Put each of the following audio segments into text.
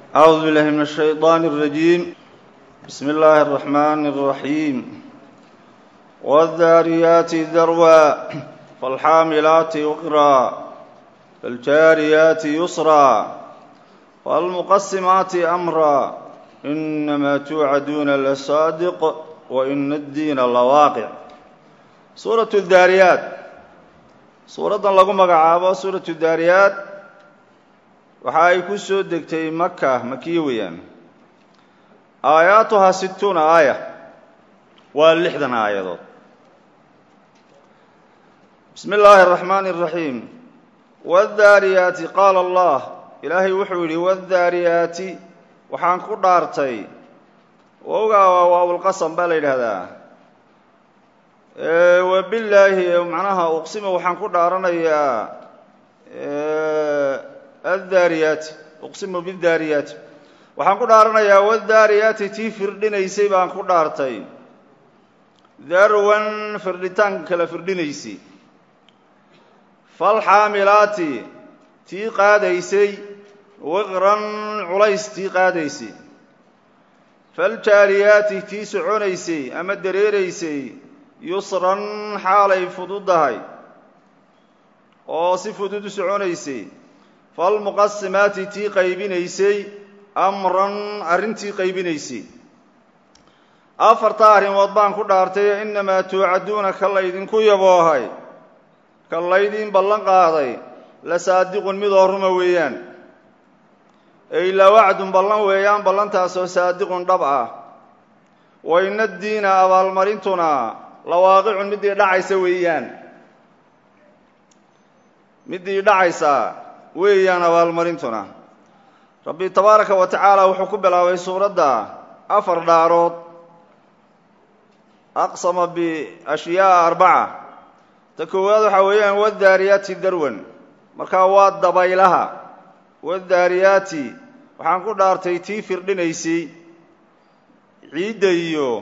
أعوذ بالله من الشيطان الرجيم بسم الله الرحمن الرحيم والذاريات ذروا فالحاملات وقرا فالجاريات يسرا فالمقسمات أمرا إنما توعدون لصادق وإن الدين لواaqع suuraة الdaariyaat suuraddan lagu magacaabo suuraة الdaariyaat waxa ay ku soo degtay maka makiye weeyaan aayaatuhaa situuna aaya waa lixdan aayadood bismi اllaahi الرaxmaan الraxiim wالdaariyaati qaala allah ilaahay wuxuu yidhi wالdaariyaati waxaan ku dhaartay wowgaa waa waawlqasam baa la yidhaahdaa wabillaahi macnaha uqsima waxaan ku dhaaranayaa addaariyaati uqsimu bidaariyaati waxaan ku dhaaranayaa wadaariyaati tii firdhinaysay baan ku dhaartay darwan firdhitaan kala firdhinaysay falxaamilaati tii qaadaysay wiqran culays tii qaadaysay faljaariyaati tii soconaysay ama dareeraysay yusran xaalay fududahay oo si fudud u soconaysay falmuqasimaati tii qaybinaysay amran arrintii qaybinaysay afartaa arrimood baan ku dhaartay innamaa tuucaduuna ka laydinku yaboohay ka laydiin ballan qaaday la saadiqun midoo ruma weeyaan ey la wacdun ballan weeyaan ballantaasoo saadiqun dhab ah wa ina addiina abaalmarintuna lawaaqicun middii dhacaysa weeyaan middii dhacaysa weeyaan abaalmarintuna rabbi tabaaraka wa tacaala wuxuu ku bilaabay suuradda afar dhaarood aqsama biashyaaa arbaca ta koowaad waxaa weeyaan wadaariyaati darwan markaa waa dabaylaha wadaariyaati waxaan ku dhaartay tii firdhinaysay ciidda iyo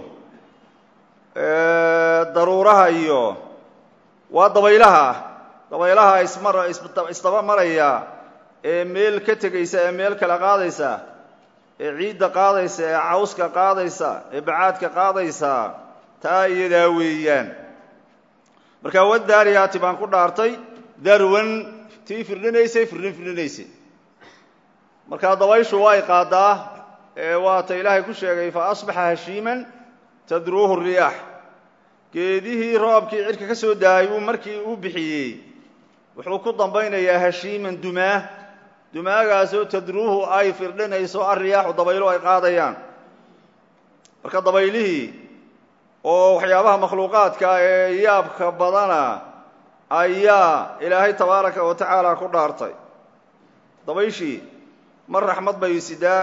daruuraha iyo waa dabaylaha dabaylaha ismar isdaba maraya ee meel ka tegaysa ee meel kale qaadaysa ee ciidda qaadaysa ee cawska qaadaysa ee bacaadka qaadaysa taa iyadaa weeyaan marka wadaariyaati baan ku dhaartay darwan tii firdhinaysay firdhin firdhinaysay markaa dabayshu way qaadaa ee waata ilaahay ku sheegay fa asbaxa hashiiman tadruuhu riyaax geedihii roobkii cirka ka soo daayay uu markii u bixiyey wuxuu ku dambaynayaa hashiiman dumaa dumaagaasoo tadruuhu ay firdhinayso alriyaaxu dabaylo ay qaadayaan marka dabaylihii oo waxyaabaha makhluuqaadka ee yaabka badana ayaa ilaahay tabaaraka wa tacaala ku dhaartay dabayshii mar raxmad bay sidaa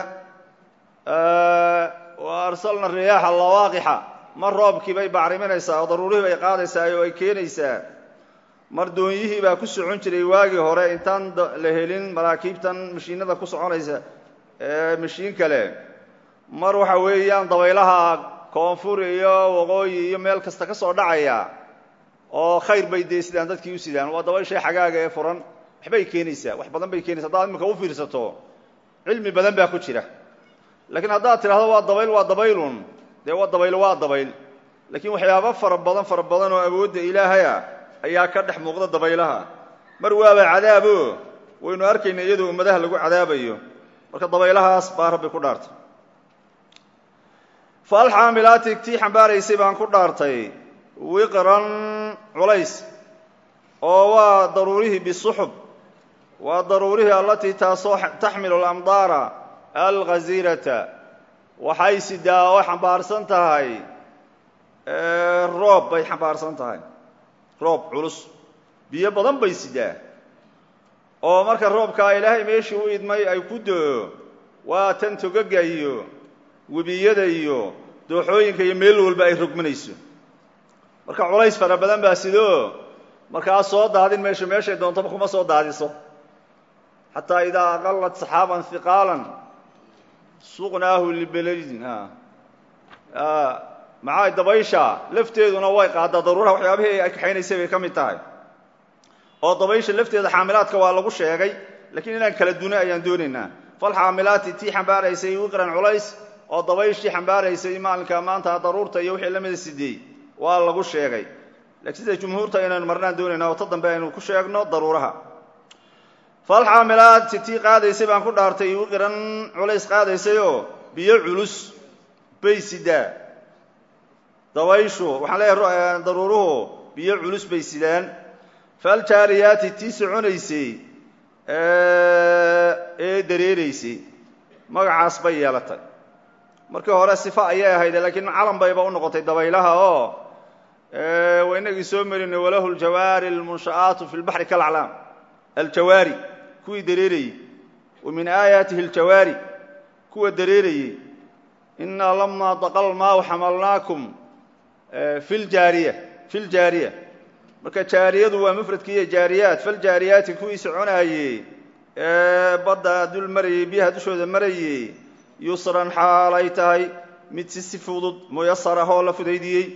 wa arsalna riyaaxa lawaaqixa mar roobkii bay bacriminaysaa oo daruurihii bay qaadaysaa oo ay keenaysaa mar doonyihii baa ku socon jiray waagii hore intaan la helin maraakiibtan mashiinada ku soconaysa ee mashiin kale mar waxa weeyaan dabaylaha koonfur iyo waqooyi iyo meel kasta ka soo dhacaya oo khayr bay dee sidaan dadkii u sidaan waa dabayshay xagaaga ee furan waxbay keenaysaa wax badan bay keenaysa haddaad imika u fiirsato cilmi badan baa ku jira laakiin haddaad tidhahdo waa dabayl waa dabaylun dee waa dabayl waa dabayl laakiin waxyaaba fara badan fara badan oo awoodda ilaahaya ayaa ka dhex muuqda dabaylaha mar waaba cadaabo waynu arkayna iyadoo ummadaha lagu cadaabayo marka dabaylahaas baa rabbi ku dhaartay faalxaamilaati tii xambaaraysay baan ku dhaartay wiqran culays oo waa daruurihii bisuxub waa daruurihii allatii taasoo taxmilu alamdaara alghasiirata waxay sidaa oo xambaarsan tahay roob bay xambaarsan tahay roob culus biyo badan bay sidaa oo marka roobkaa ilaahay meeshii u idmay ay ku do-o waa tan togaga iyo webiyada iyo dooxooyinka iyo meel walba ay rogmanayso marka culays fara badan baa sidoo markaa soo daadin meesha meeshay doontaba kuma soo daadiso xataa idaa aqalat saxaaban hiqaalan suqnaahu libeladin maxaa dabaysha lafteeduna way qaadaa daruuraha waxyaabihii ay kaxaynaysay bay ka mid tahay oo dabaysha lafteeda xaamilaadka waa lagu sheegay lakiin inaan kala duna ayaan doonaynaa falxaamilaati tii xambaaraysay wiqran culays oo dabayshii xambaaraysay maalinka maanta daruurta iyo wixii lamida sideey waa lagu sheegay laakiin sida jumhuurta inaynu marnaan doonayna oo ta dambe aynu ku sheegno daruuraha falxaamilaati tii qaadaysay baan ku dhaartay wiqran culays qaadaysayoo biyo culus bay sidaa dabayshu waxaan leeyahay daruuruhu biyo culus bay sidaan faljaariyaati tii soconaysay ee dareeraysay magacaas bay yeelatay markii hore sifa ayay ahayd laakiin calan bayba u noqotay dabaylaha oo waa inagii soo marinay walahu ljawaari almunsha'aatu fi lbaxri kalaclaam aljawaari kuwii dareerayey wa min aayaatihi aljawaari kuwa dareerayey inaa lamaa daqal maahu xamalnaakum fi ljaariya fi ljaariya marka jaariyadu waa mufradkiiyo jaariyaat faljaariyaati kuwii soconaayey ee badda dul marayey biyaha dushooda marayey yusran xaalay tahay mid si si fudud muyasar ah oo la fudaydiyey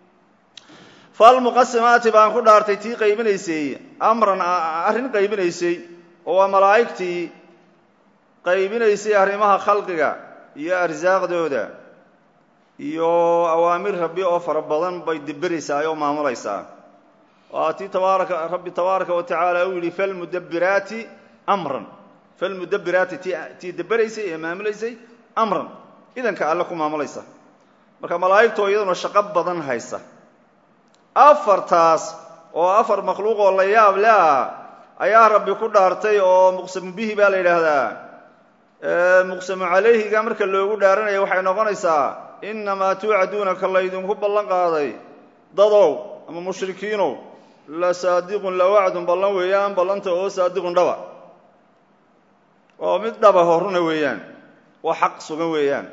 falmuqasimaati baan ku dhaartay tii qaybinaysay amran arrin qaybinaysay oo waa malaa'igtii qaybinaysay arrimaha khalqiga iyo arsaaqdooda iyo awaamir rabbi oo fara badan bay deberaysaa oo maamulaysaa waa tii tabaaraka rabbi tabaaraka wa tacaala uu yidhi falmudabbiraati amran falmudabbiraati ti tii deberaysay ee maamulaysay amran idanka alle ku maamulaysa marka malaa'igtoo iyaduna shaqo badan haysa afartaas oo afar makhluuq oo la yaab le ah ayaa rabbi ku dhaartay oo muqsamu bihi baa la yidhaahdaa muqsamu calayhiga marka loogu dhaaranaya waxay noqonaysaa innamaa tuucaduuna ka laydinku ballan qaaday dadow ama mushrikiinow la saadiqun la wacdun ballan weeyaan ballanta oo saadiqun dhaba oo mid dhaba horuna weeyaan oo xaq sugan weeyaan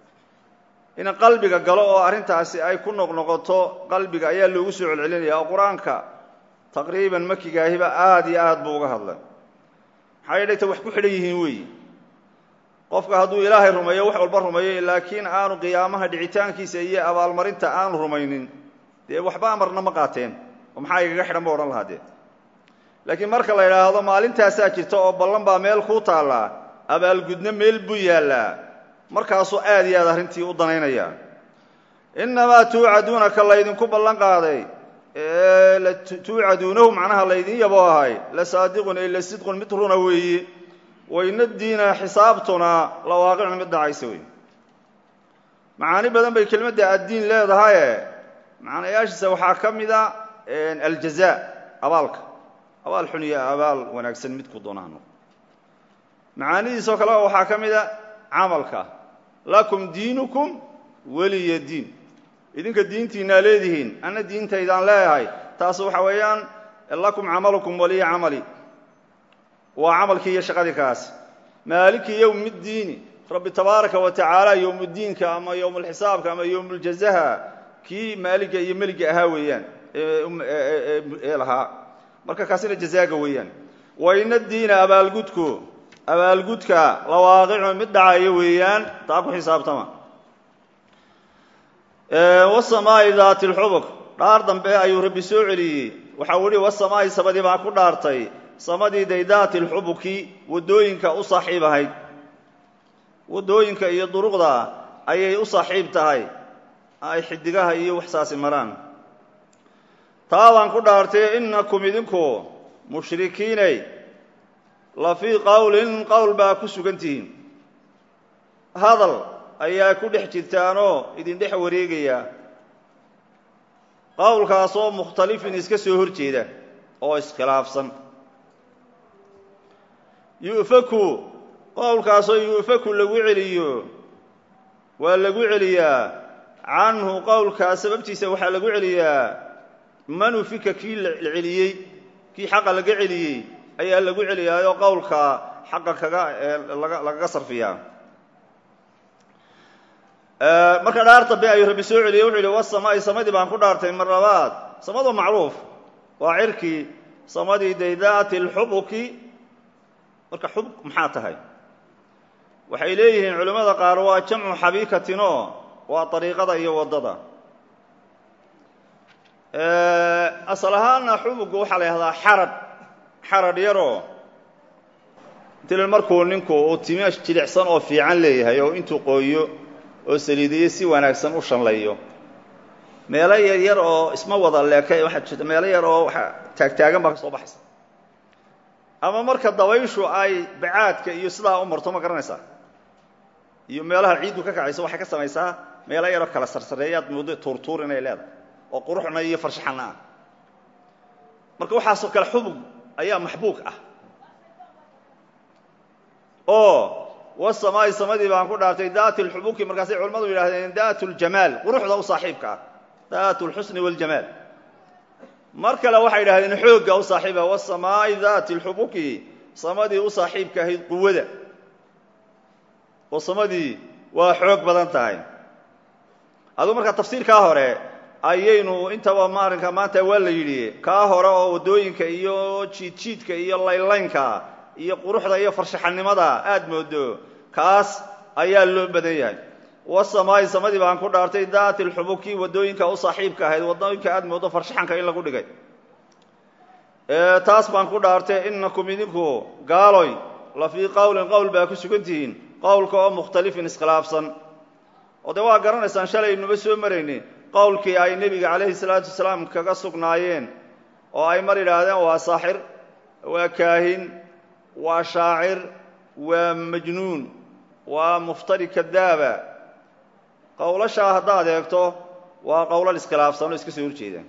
in qalbiga galo oo arrintaasi ay ku noqnoqoto qalbiga ayaa loogu soo celcelinaya oo qur-aanka taqriiban makigaahiba aada iyo aad buu uga hadlay maxaa yeelay ta wax ku xidhan yihiin weeyi qofka hadduu ilaahay rumeeyo wax walba rumeeyo laakiin aanu qiyaamaha dhicitaankiisa iyo abaalmarinta aanu rumaynin dee waxba amarna ma qaateen oo maxaa igaga xidhan ba odhan lahaa dee laakiin marka la yidhaahdo maalintaasaa jirta oo ballan baa meel kuu taallaa abaalgudno meel buu yaallaa markaasuu aad iyo aad arrintii u danaynaya innamaa tuucaduuna ka laydinku ballan qaaday tuucaduunahu macnaha laydin yabo ahay la saadiqun ay la sidqun mid runa weeye wayna diina xisaabtuna la waaqicun mid dhacaysa wey macaani badan bay kelmadda addiin leedahaye macnayaashiisa waxaa ka mida aljaza abaalka abaal xun iyo abaal wanaagsan midku doonaha noqo macaanidiisoo kale waxaa ka mida camalka lakum diinukum weliya diin idinka diintiinaa leedihiin anna diintaydaan leeyahay taas waxa weeyaan lakum camalukum waliya camali waa camalkii iyo shaqadii kaas maaliki yowm ddiini rabbi tabaaraka wa tacaala yowmuddiinka ama yowmulxisaabka ama yowmuljazaha kii maaliga iyo meliga ahaa weeyaan ee lahaa marka kaasina jazaaga weeyaan wayna diina abaalgudku abaalgudka lawaaqicu mid dhacayo weeyaan taa ku xisaabtama wasamaa'i daati lxubuk dhaar dambe ayuu rabbi soo celiyey waxau ihi wasamaa'i sabadii baan ku dhaartay samadii day daati lxubuki waddooyinka u saaxiib ahayd waddooyinka iyo duruqda ayay u saaxiib tahay ay xidigaha iyo waxsaasi maraan taa baan ku dhaartay innakum idinku mushrikiinay la fii qowlin qowl baa ku sugan tihiin hadal ayaa ku dhex jirtaanoo idin dhex wareegaya qowlkaasoo mukhtalifin iska soo hor jeeda oo iskhilaafsan yu'faku qowlkaasoo yu'faku lagu celiyo waa lagu celiyaa canhu qowlkaas sababtiisa waxaa lagu celiyaa man ufika kii la celiyey kii xaqa laga celiyey ayaa lagu celiyaayoo qowlka xaqa kaga lagaga sarfiyaa marka dhaar dambe ayuu rabbi soo celiyey wuxuu yihi wasamaa'i samadii baan ku dhaartay mar labaad samadu macruuf waa cirkii samadii daydaati lxubuki marka xubuk maxaa tahay waxay leeyihiin culimmada qaar waa jamcu xabiikatinoo waa dariiqada iyo waddada asal ahaanna xubuga waxaa la yihahdaa xarad xarad yaroo intil markuu ninku uu timo jilicsan oo fiican leeyahay oo intuu qooyo oo saliidiyo si wanaagsan u shanlayo meelo yar yar oo isma wada leeka waxaa jirta meelo yar oo waa taagtaagan baa ka soo baxaysa ama marka dabayshu ay bacaadka iyo sidaa u marto ma garanaysaa iyo meelaha ciiddu ka kacayso waxay ka samaysaa meelo yaroo kala sarsareeyaad moodo tuurtuur inay leedahay oo quruxna iyo farshaxanna ah marka waxaasoo kale xubug ayaa maxbuug ah oo wasamaa'i samadii baan ku dhaaftay daati lxubuki markaasay culimmadu yidhahdeen daat ljamaal quruxda u saaxiibka ah daat lxusni waljamaal mar kale waxay yidhahdeen xoogga u saaxiiba wasamaa'i daati lxubuki samadii u saaxiibka ahayd quwada oo samadii waa xoog badan tahay aduu markaa tafsiirkaa hore ayaynu intaba maarinka maanta waa la yidhi kaa hore oo waddooyinka iyo jiidjiidka iyo laylaynka iyo quruxda iyo farshaxanimada aad moodo kaas ayaa loo badan yahay wasamaa'i samadii baan ku dhaartay daati lxubuki waddooyinka u saaxiibka ahayd waddooyinka aad moodo farshaxanka in lagu dhigay taas baan ku dhaartay inakum idinku gaaloy la fii qowlin qowl baa ku sugan tihiin qowlka oo mukhtalifin iskhilaafsan oo dee waa garanaysaan shalaynuba soo marayni qowlkii ay nebiga calayhi salaatu wasalaam kaga sugnaayeen oo ay mar yidhaahdeen waa saaxir waa kaahin waa shaacir waa majnuun waa muftari kadaaba qowlashaa haddaad eegto waa qowlal iskhilaafsan oo iska soo horjeedaan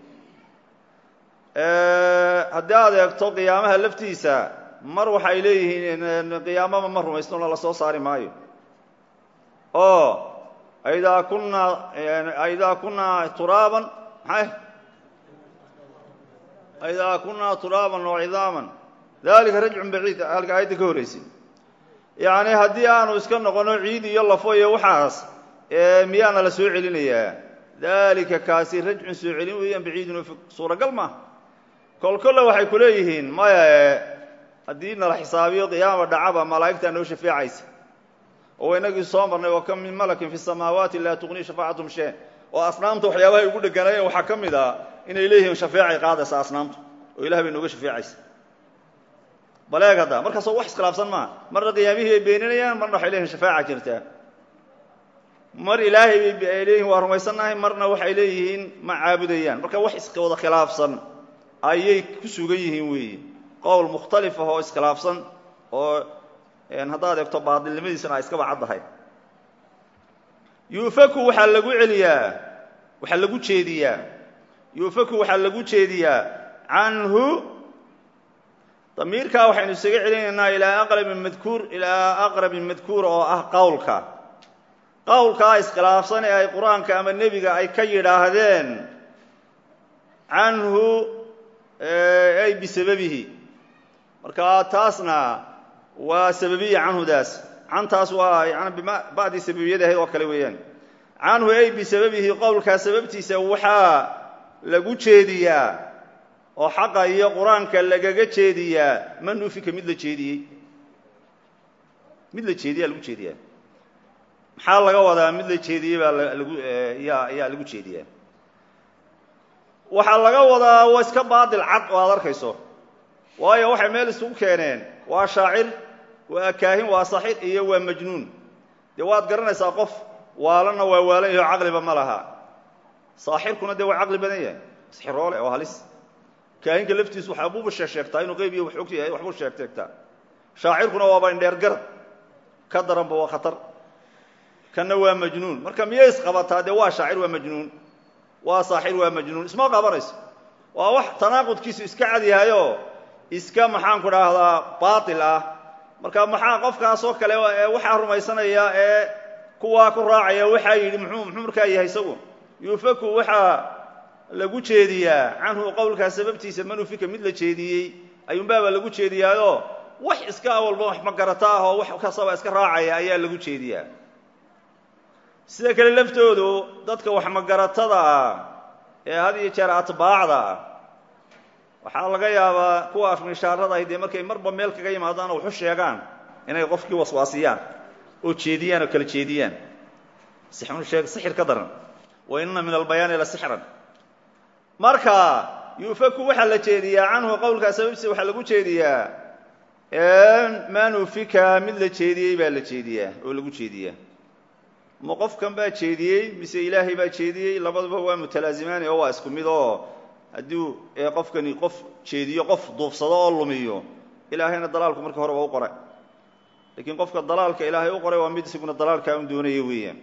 haddii aad eegto qiyaamaha laftiisa mar waxay leeyihiin qiyaamaba ma rumaysnona la soo saari maayo oo idaa kunaa idaa kunaa turaaban maxay idaa kunaa turaaban oo cidaaman dalika rajcun baciid halka aayadda ka horraysay yacni haddii aanu iska noqono ciid iyo lafo iyo waxaas miyaana la soo celinayaa dalika kaasi rajcun soo celin weeyaan baciidun oo fog suuragal maaha kol kolle waxay ku leeyihiin maya haddii nala xisaabiyo qiyaama dhacaba malaa'igtaa noo shafeecaysa oo inagii soo marnay wa kam min malakin fi samaawaati laa tuqnii shafaacatum shee oo asnaamta waxyaabahay ugu dheganaayeen waxaa ka mid a inay leeyihiin shafeecay qaadaysa asnaamtu oo ilaah bay nooga shafeecaysa baleeg hadda markaasoo wax iskhilaafsan maaha marna qiyaamihii bay beeninayaan marna waxay leeyihin shafaaca jirtaa mar ilaahay bay ay leeyihin waa rumaysannahay marna waxay leeyihiin ma caabudayaan marka wax iska wada khilaafsan ayay ku sugan yihiin weeye qowl mukhtalif ah oo iskhilaafsan oo haddaad eegto baadilnimadiisana ay iskaba caddahay yuufaku waxaa lagu celiyaa waxaa lagu jeediyaa yuufaku waxaa lagu jeediyaa canhu damiirkaa waxaynu isaga celinaynaa ilaa aqrabin madkuur ilaa aqrabin madkuur oo ah qowlka qowlkaa iskhilaafsan ee ay qur-aanka ama nebiga ay ka yidhaahdeen canhu ay bisababihi marka taasna waa sababiya canhudaas cantaas waa yani bacdii sababiyada ahayd oo kale weeyaan canhu ay bisababihi qowlkaa sababtiisa waxaa lagu jeediyaa oo xaqa iyo qur-aanka lagaga jeediyaa man ufika mid la jeediyey mid la jeediyaa lagu jeediyaa maxaa laga wadaa mid la jeediyey baa lagu yaa yaa lagu jeediyaa waxaa laga wadaa waa iska baadil cad oo aad arkayso waayo waxay meel isugu keeneen waa shaacir waa kaahin waa saxir iyo waa majnuun dee waad garanaysaa qof waalana waa waalan yaho caqliba ma laha saaxirkuna dee waa caqli badan yahay sixiroole oo halis kaahinka laftiisu waxbuuba sheegsheegtaa inuu qeyb iyo wax og yahay waxbuu sheegteegtaa shaacirkuna waaba indheer garad ka daranba waa khatar kanna waa majnuun marka miyay isqabataa dee waa shaacir waa majnuun waa saaxir waa majnuun isma qabanayso waa wax tanaaqudkiisu iska cad yahayoo iska maxaanku dhahdaa baatil ah marka maxaa qofkaasoo kale ee waxaa rumaysanaya ee kuwaa ku raacaya waxaa yidhi muxuu muxuu markaa yahay isagu yuufaku waxaa lagu jeediyaa canhu qowlkaa sababtiisa manufika mid la jeediyey ayuunbaaba lagu jeediyaayoo wax iska awalba wax magarata ah oo wax kastaba iska raacaya ayaa lagu jeediyaa sida kale laftoodu dadka wax magaratada ah ee had iyo jeer atbaacda ah waxaa laga yaabaa kuwa afmishaarada ahi dee markay marba meel kaga yimaadaan oo waxu sheegaan inay qofkii waswaasiyaan oo jeediyaan oo kala jeediyaan sixir sixir ka daran wa inna min albayaani la sixran marka yuufaku waxaa la jeediyaa canhu qowlkaa sababtiisa waxaa lagu jeediyaa manufika mid la jeediyey baa la jeediyaa oo lagu jeediyaa ma qofkan baa jeediyey mise ilaahay baa jeediyey labaduba waa mutalaazimaani oo waa isku mid oo haddii qofkani qof jeediyo qof duufsado oo lumiyo ilaahayna dalaalku marka hore waa u qoray lakiin qofka dalaalka ilaahay u qoray waa mid isaguna dalaalkaa un doonaya weeyaan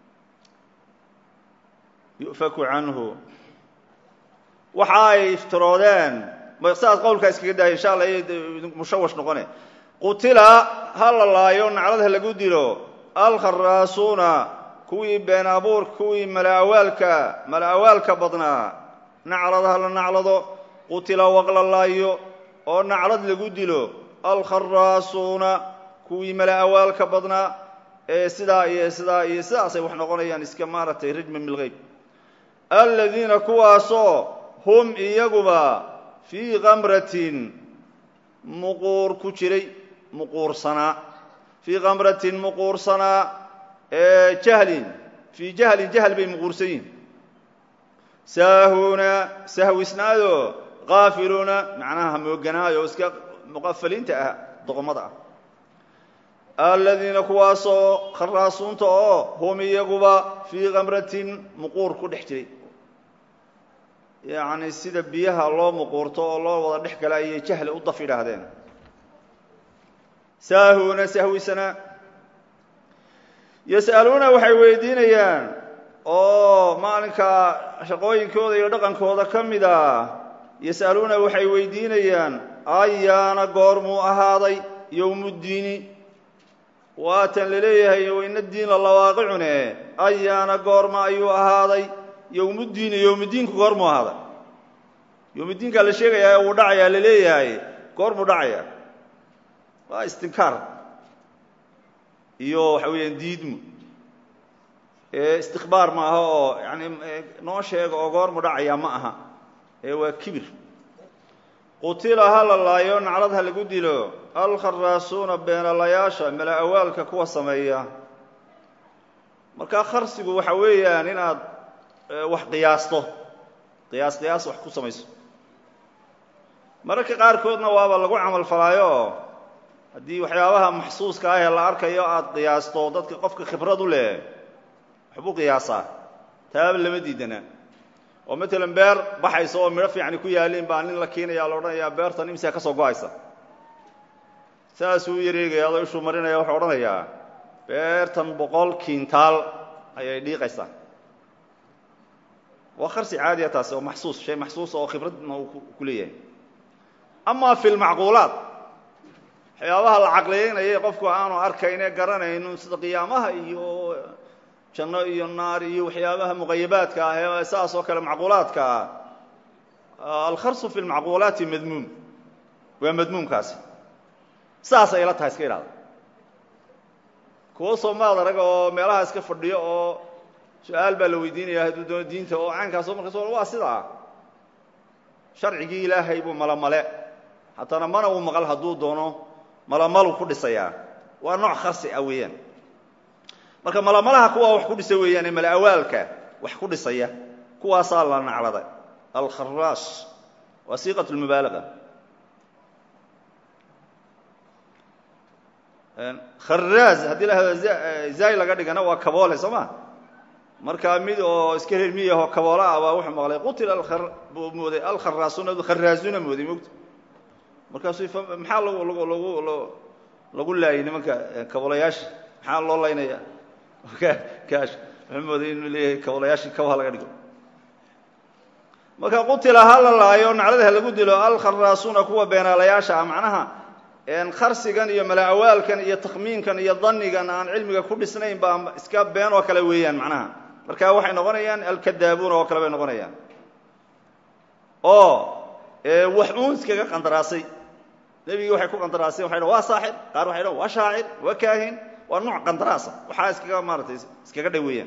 yufaku canhu waxa ay iftiroodeen saas qowlkaa iskaga daaya insha alla mushawash noqone qutila ha la laayo naclad ha lagu dilo alkharaasuuna kuwii been abuur kuwii malaawaalka malaawaalka badnaa naclad ha la naclado qutila waqla laayo oo naclad lagu dilo alkharaasuuna kuwii malaawaalka badnaa ee sidaa iyo sidaa iyo sidaasay wax noqonayaan iska maaragtay rajman bilgeyb aladiina kuwaasoo hum iyaguba fii kamratin muquur ku jiray muquursanaa fii kamratin muquursanaa ee jahlin fii jahlin jahl bay muquursan yihin saahuuna sahwisnaado kaafiluuna macnaha mooganaayo iska muqafaliinta ah doqomada ah aladiina kuwaasoo kharaasuunta oo hum iyaguba fii kamratin muquur ku dhex jiray yacni sida biyaha loo muquurto oo loo wada dhex gala ayay jahli u daf yidhaahdeen saahuuna sahwisana yas'aluuna waxay weydiinayaan oo maalinka shaqooyinkooda iyo dhaqankooda ka mid ah yas'aluuna waxay weydiinayaan ayaana goormuu ahaaday yowmuddiini waatan la leeyahay wayna diinla lawaaqicune ayaana goorma ayuu ahaaday yowmuddiini yowmuddiinku goormuu ahaaday yowmuddiinkaa la sheegayaa wuu dhacayaa la leeyahay goormuu dhacaya waa istinkaar iyo waxa weeyaan diidmu istikbaar ma aha oo yani noo sheega oo goormu dhacaya ma aha ee waa kibir qutila ha la laayo naclad ha lagu dilo alkharaasuuna beenalayaasha mala awaalka kuwa sameeya markaa kharsigu waxa weeyaan inaad wax qiyaasto qiyaas qiyaas wax ku samayso mararka qaarkoodna waaba lagu camal falaayo haddii waxyaabaha maxsuuska ah ee la arkayo aada qiyaasto dadka qofka khibrad u leh waxbuu qiyaasaa taaba lama diidana oo matalan beer baxaysa oo midho fiicani ku yaaliin baa nin la keenaya la odhanayaa beertan imsaa ka soo go-aysa saasuu u yareegaya adoo ishuu marinaya wuxuu odhanayaa beertan boqol kiintaal ayay dhiiqaysaa waa kharsi caadiya taasi oo maxsuus shay maxsuusa oo khibradna uu ku leeyahay amaa fi lmacquulaat waxyaabaha la caqliyeynaya qofku aanu arkayne garanayno sida qiyaamaha iyo janno iyo naar iyo waxyaabaha muqayabaadka ah ee saas oo kale macquulaadka ah alkharsu fi lmacquulaati madmuum waa madmuumkaasi saas ay la tahay iska idhahda kuwo soomaad arag oo meelaha iska fadhiyo oo su-aal baa la weydiinaya hadduu doono diinta oo caankaaso markaas waa sidaa sharcigii ilaahay buu malamale haddana mana uu maqal hadduu doono malamalu ku dhisayaa waa nooc kharsi ah weeyaan marka malamalaha kuwaa wax ku dhisa weeyaan ee malaawaalka wax ku dhisaya kuwaasaa la nacladay alkharaash waa siiqat lmubaalaga kharaaz haddii la hado zaay laga dhigana waa kaboole soo ma markaa mid oo iska reer miyahoo kaboola ah baa wuxuu maqlay qutila buu mooday alkharaasuuna kharaazuna mooday mogta markaasuu maxaa lagu lagu lagu lagu laayay nimanka kaboolayaasha maxaa loo laynaya kaash wuxuu mooday inuu leeyahay kaboolayaashii kabaha laga dhigo marka qutila ha la laayo naclada ha lagu dilo alkharaasuuna kuwa beenaalayaasha ah macnaha kharsigan iyo malaawaalkan iyo takhmiinkan iyo danigan aan cilmiga ku dhisnayn baa iska been oo kale weeyaan macnaha marka waxay noqonayaan alkadaabuuna oo kale bay noqonayaan oo wax uun iskaga qandaraasay nebigii waxay ku qandaraaseen waxay dhan waa saaxir qaar waxay dhan waa shaacir waa kaahin waa nooc qandaraasa waxaa iskaga maaratay iskaga dhay weeyaan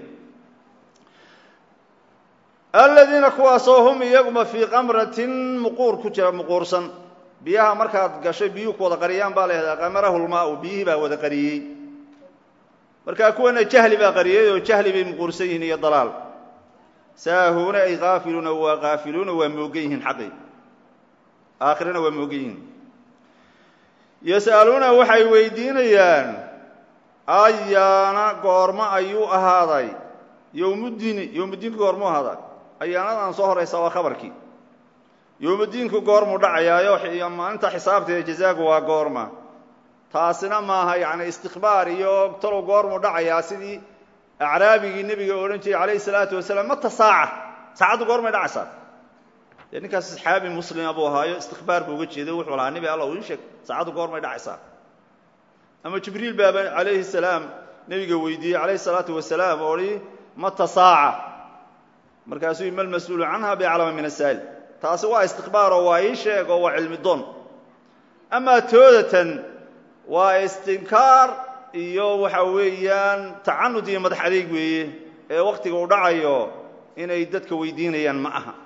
aladiina kuwaasoo hum iyaguma fii kamratin muquur ku jira muquursan biyaha markaad gashay biyuhu ku wada qariyaan baa lahahdaa qamarahu lmaau biyihii baa wada qariyey markaa kuwana jahli baa qariyey oo jahli bay muquursan yihiin iyo dalaal saahuuna ay kaafiluuna waa kaafiluuna waa moogan yihiin xaqi aakhirana waa moogan yihiin yas'aluuna waxay weydiinayaan ayaana goormo ayuu ahaaday yowmuddiini yowmuddiinku goormuu ahaaday ayaanadan soo horaysa waa khabarkii yowmuddiinku goormuu dhacayaayo iyo maalinta xisaabta ee jazaagu waa goorma taasina maaha yacni istikhbaar iyo talow goormuu dhacayaa sidii acraabigii nebiga odhan jiray calayhi salaatu wasalaam mata saaca saacaddu goormay dhacaysaa dee ninkaas saxaabi muslima buu ahaayo istikbaar buu uga jeeday wuxuu lahaa nebi alla ii sheeg saacaddu goormay dhacaysaa ama jibriil baaba calayhi salaam nebiga weydiiyey calayhi salaatu wasalaam oo hi mata saaca markaasuu ima almas-uulu canha biaclama min asaa'il taasi waa istikbaaroo waa ii sheeg oo waa cilmi doon amaa toodatan waa istinkaar iyo waxa weeyaan tacanud iyo madax adeeg weeye ee wakhtiga uu dhacayo inay dadka weydiinayaan ma aha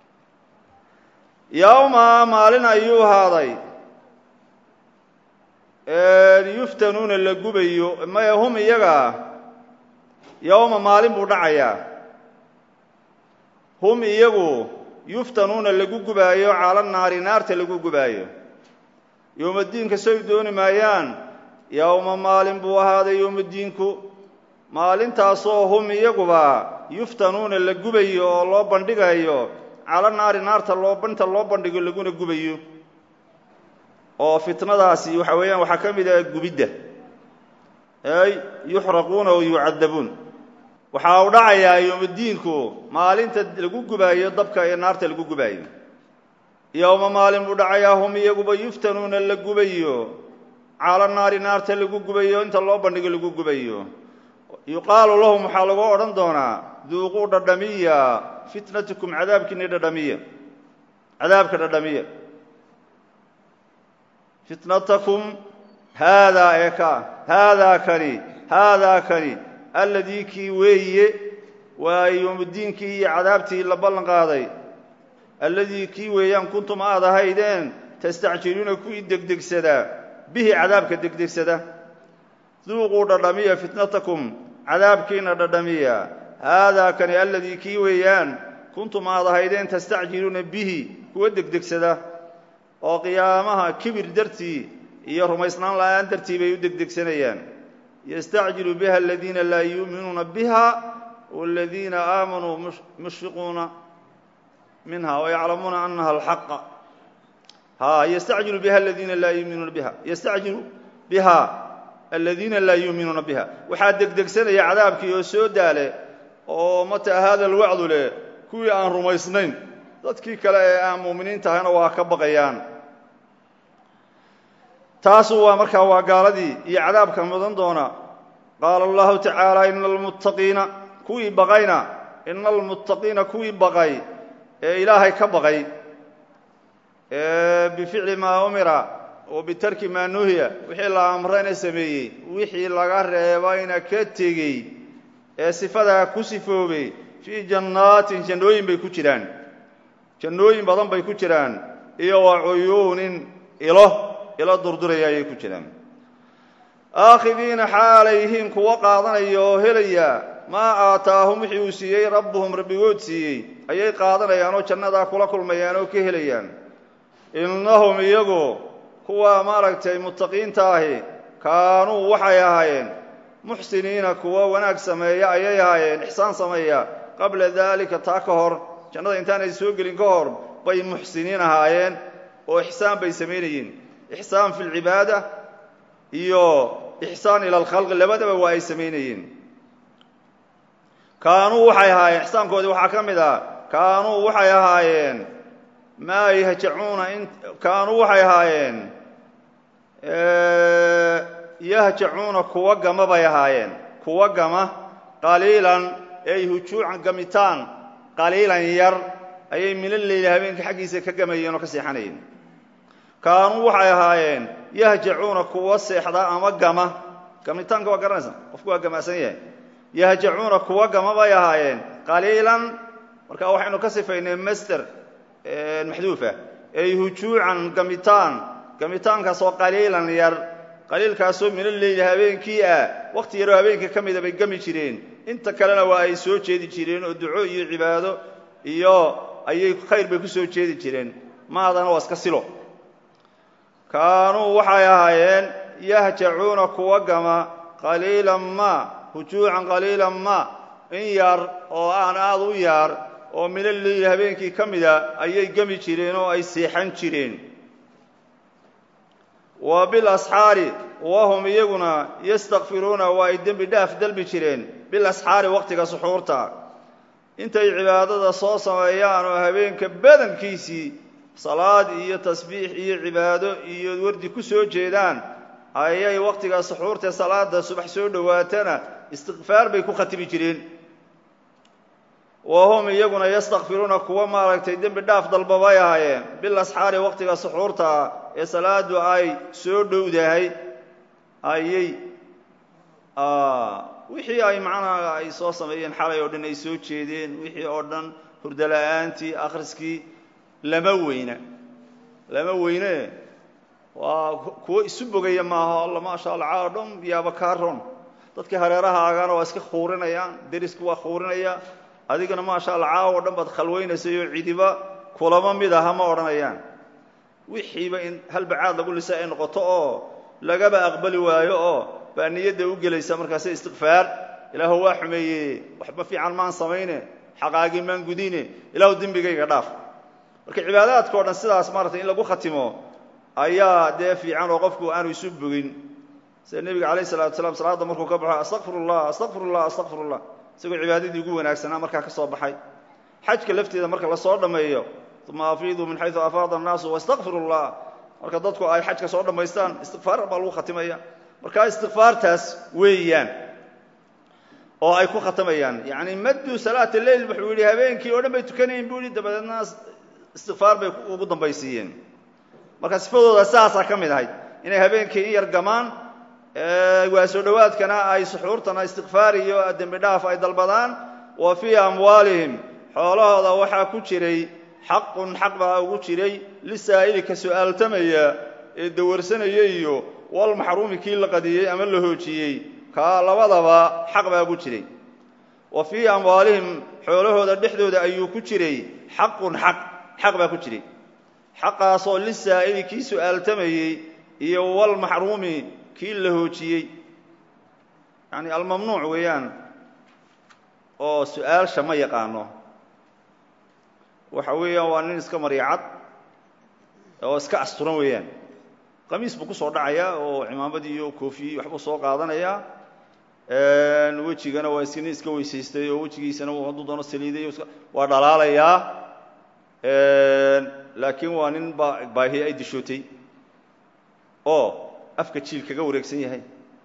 yowma maalin ayuu ahaaday yuftanuuna la gubayo maya hum iyaga yowma maalin buu dhacayaa hum iyagu yuftanuuna lagu gubaayo cala naari naarta lagu gubaayo yowmadiinka say dooni maayaan yowma maalin buu ahaaday yowmadiinku maalintaasoo hum iyaguba yuftanuuna la gubayo oo loo bandhigayo cala naari naarta loo inta loo bandhigo laguna gubayo oo fitnadaasi waxa weeyaan waxaa ka mid ah gubidda ay yuxraquuna o yucadabuun waxa uu dhacayaa yowmadiinku maalinta lagu gubaayo dabka ee naarta lagu gubaayo yowma maalin buu dhacayaa hum iyaguba yuftanuuna la gubayo cala naari naarta lagu gubayo inta loo bandhigo lagu gubayo yuqaalu lahum waxaa lagu odhan doonaa duuquu dhadhamiya fitnatukum cadaabkiini dhadhamiya cadaabka dhadhamiya fitnatakum haadaa ee ka haadaa kani haadaa kani alladii kii weeye waa yowmuddiinkii iyo cadaabtii la ballan qaaday alladii kii weeyaan kuntum aad ahaydeen tastacjiluuna kuwii degdegsadaa bihi cadaabka degdegsada duuquu dhadhamiya fitnatakum cadaabkiina dhadhamiya haadaa kani alladii kii weeyaan kuntum aad ahaydeen tastacjiluuna bihi kuwa degdegsada oo qiyaamaha kibir dartii iyo rumaysnaan la'aan dartii bay u degdegsanayaan yastacjilu biha aladiina laa yuuminuuna biha waladiina aamanuu mushfiquuna minha wayaclamuuna anaha alxaqa ha yastacjilu biha aladiina laa yuuminuuna biha yastacjilu biha aladiina laa yuuminuuna biha waxaa degdegsanaya cadaabkii oo soo daale oo mata hada alwacdu leh kuwii aan rumaysnayn dadkii kale ee aan muuminiin tahayna waa ka baqayaan taasu waa markaa waa gaaladii iyo cadaabka mudan doona qaala allahu tacaala ina almuttaqiina kuwii baqayna ina almuttaqiina kuwii baqay ee ilaahay ka baqay bificli maa umira wa bitarki maa nuhiya wixii la amrayna sameeyey wixii laga reebayna ka tegey ee sifadaa ku sifoobay fii jannaatin jannooyin bay ku jiraan jannooyin badan bay ku jiraan iyo wa cuyuunin ilo ilo durduraya ayay ku jiraan aakhidiina xaalay yihiin kuwa qaadanaya oo helaya maa aataahum wixii uu siiyey rabbuhum rabbigood siiyey ayay qaadanayaan oo jannadaa kula kulmayaan oo ka helayaan innahum iyagu kuwa maaragtay muttaqiinta ahi kaanuu waxay ahaayeen muxsiniina kuwa wanaag sameeya ayay ahaayeen ixsaan sameeya qabla daalika taa ka hor jannada intaanay soo gelin ka hor bay muxsiniin ahaayeen oo ixsaan bay samaynayeen ixsaan fi lcibaada iyo ixsaan ila alkhalqi labadaba waa ay samaynayeen kaanuu waxay ahaayeen ixsaankoodii waxaa ka mid ah kaanuu waxay ahaayeen maa yahjacuuna kaanuu waxay ahaayeen yahjacuuna kuwa gama bay ahaayeen kuwa gama qaliilan ay hujuucan gamitaan qaliilan yar ayay minaleyli habeenka xaggiisa ka gamayeen oo ka seexanayeen kaanuu waxay ahaayeen yahjacuuna kuwa seexda ama gama gamitaanka waa garanaysa qofku waa gamacsan yahay yahjacuuna kuwa gama bay ahaayeen qaliilan marka waxaynu ka sifaynay master maxduufa ay hujuucan gamitaan gamitaankaasoo qaliilan yar qaliilkaasoo minaleyli habeenkii ah wakhti yaroo habeenka ka mida bay gami jireen inta kalena waa ay soo jeedi jireen oo duco iyo cibaado iyo ayay khayr bay ku soo jeedi jireen maadana waa iska silo kaanuu waxay ahaayeen yahjacuuna kuwa gama qaliilan ma hujuucan qaliilan ma in yar oo aan aada u yaar oo minaleyli habeenkii ka mida ayay gemi jireen oo ay seexan jireen wa bilasxaari wahum iyaguna yastakfiruuna waa ay dembi dhaaf dalbi jireen bilasxaari waqtiga suxuurta intay cibaadada soo sameeyaan oo habeenka badankiisii salaad iyo tasbiix iyo cibaado iyo wardi ku soo jeedaan ayay waqtiga suxuurtae salaada subax soo dhowaatana istikfaar bay ku khatimi jireen wahum iyaguna yastakfiruuna kuwa maaragtay dembi dhaaf dalba bay ahaayeen bilasxaari waqtiga suxuurta ee salaadu ay soo dhowdahay ayay wixii ay macnaha ay soo sameeyeen xalay oo dhan ay soo jeedeen wixii oo dhan hurdala-aantii akhriskii lama weyna lama weyne waa kuwo isu bogaya maaha alla maasha allah caa dhan yaaba kaa ron dadkii hareerahaagana waa iska khuurinayaan derisku waa khuurinaya adigana maasha allah caawo dhan baad khalwaynaysay oo cidiba kulamo mid aha ma odhanayaan wixiiba in halbacaad lagu lisa ay noqoto oo lagaba aqbali waayo oo baa niyadda u gelaysa markaase istikfaar ilaahu waa xumeeye waxba fiican maan samayne xaqaagii maan gudine ilaahu dembigayga dhaaf marka cibaadaadka o dhan sidaas maaratay in lagu khatimo ayaa dee fiican oo qofku aanu isu bogin sida nebiga calayh salatu wasalaam salaadda markuu ka baxo astaqfirullah astaqfirullah astaqfirullah isagoo cibaadadii ugu wanaagsanaa markaa ka soo baxay xajka lafteeda marka lasoo dhammeeyo uma afiiduu min xayu afaada annaasu wastaqfiru llah marka dadku ay xajka soo dhammaystaan istikfaar baa lagu khatimaya markaa istikfaartaas weeyaan oo ay ku khatamayaan yani maddu salaat leil wuxuu yidhi habeenkii oo dhan bay tukanayen buu yihi dabadeedna istikfaar bay ugu dambaysiiyeen marka sifadooda saasaa ka mid ahayd inay habeenkii in yar gamaan waa soo dhowaadkana ay suxuurtana istikfaar iyo dembi dhaaf ay dalbadaan wa fii amwaalihim xoolahooda waxaa ku jiray xaqun xaq baa ugu jiray lisaa'ili ka su'aaltamaya ee dawarsanaya iyo walmaxruumi kii la qadiyey ama la hoojiyey kaa labadaba xaq baa ugu jiray wa fii amwaalihim xoolahooda dhexdooda ayuu ku jiray xaqun xaq xaq baa ku jiray xaqaasoo lisaa'ili kii su'aaltamayey iyo walmaxruumi kii la hoojiyey yani almamnuuc weeyaan oo su-aalsha ma yaqaano waxa weeyaan waa nin iska maryacad oo iska asturan weeyaan qamiis buu ku soo dhacayaa oo cimaamadii iyo koofiyey waxbuu soo qaadanayaa wejigana waa is nin iska weysaystay oo wejigiisana hadduu doono saliiday waa dhalaalayaa laakiin waa nin baahi ay dishootay oo afka jiil kaga wareegsan yahay